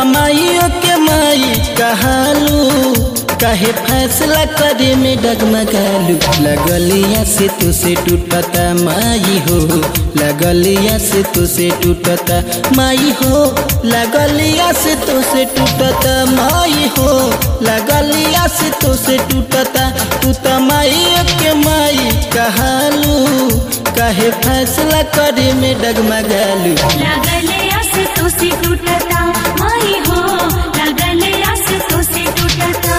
माइयों के माई कहालू काहे फैसला करे में डगमगालू लगलिया से तुसे टूटता माई हो लगलिया से तुसे टूटता माई हो लगलिया से तुसे टूटता माई हो लगलिया से तुसे टूटता तू तो माई के माई कहालू काहे फैसला करे में डगमगालू लगले अस तुसी टूटता माई हो लगले अस तुसी टूटता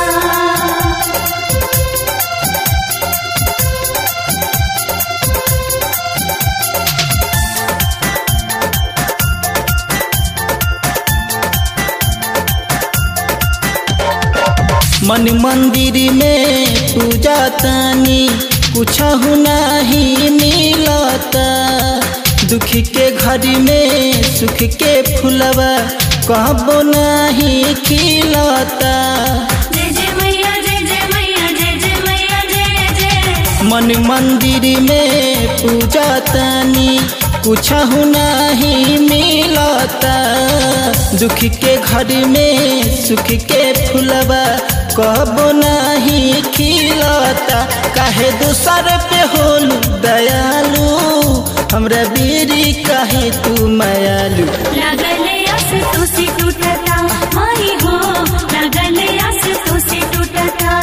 मन मंदिर में पूजा तानी कुछ नहीं मिलता दुख के घड़ी में सुख के फुलवा कहबो नहीं खिलता जय जय मैया जय जय मैया जय जय मैया जय जय मन मंदिर में पूजा तानी कुछ नहीं मिलता दुख के घड़ी में सुख के फुलवा कबो नहीं खिलता काहे दूसर पे होलू दयालु हमरा बीरी काहे तू मायालू लगले अस तुसी टूटता माई हो लगले अस तुसी टूटता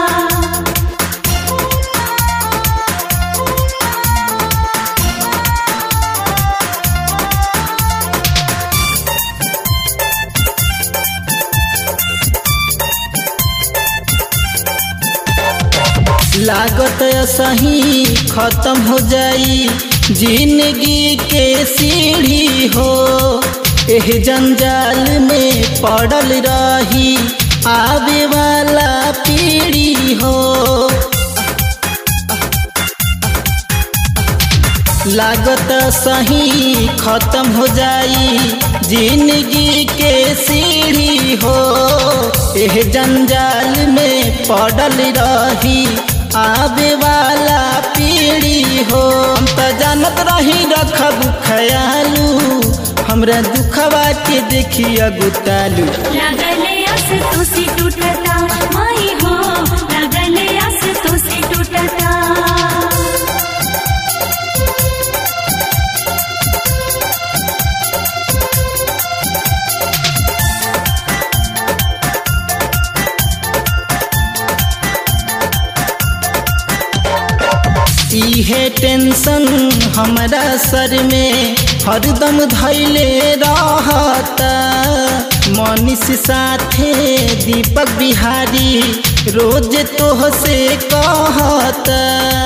लागत सही खत्म हो जाई जिंदगी के सीढ़ी हो एह जंजाल में पड़ल रही आवे वाला पीढ़ी हो लागत सही खत्म हो जाई जिंदगी के सीढ़ी हो एह जंजाल में पड़ल रही आवे वाला पीढ़ी हो हम तो जानत रही रखब खयालू हमरा दुखवा के देखिया गुतालू लगले अस तुसी टूटता माई हो लगले अस तुसी टूटता इहे टेंशन हमरा सर में हरदम धैले रहता मनीष साथे दीपक बिहारी रोज तोह से कहता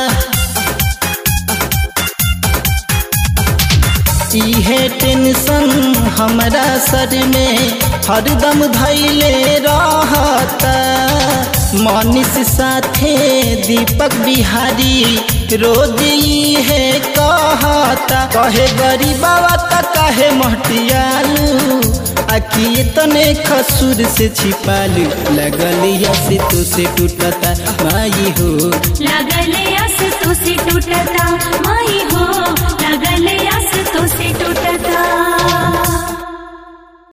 इहे टेंशन हमरा सर में हरदम धैले रहता मनीष साथे दीपक बिहारी रोज इहे कहता कहे गरीबावा त कहे महटियालू आखी तने खसुर से छिपालू लगलिया से तो से टूटता माई हो लगले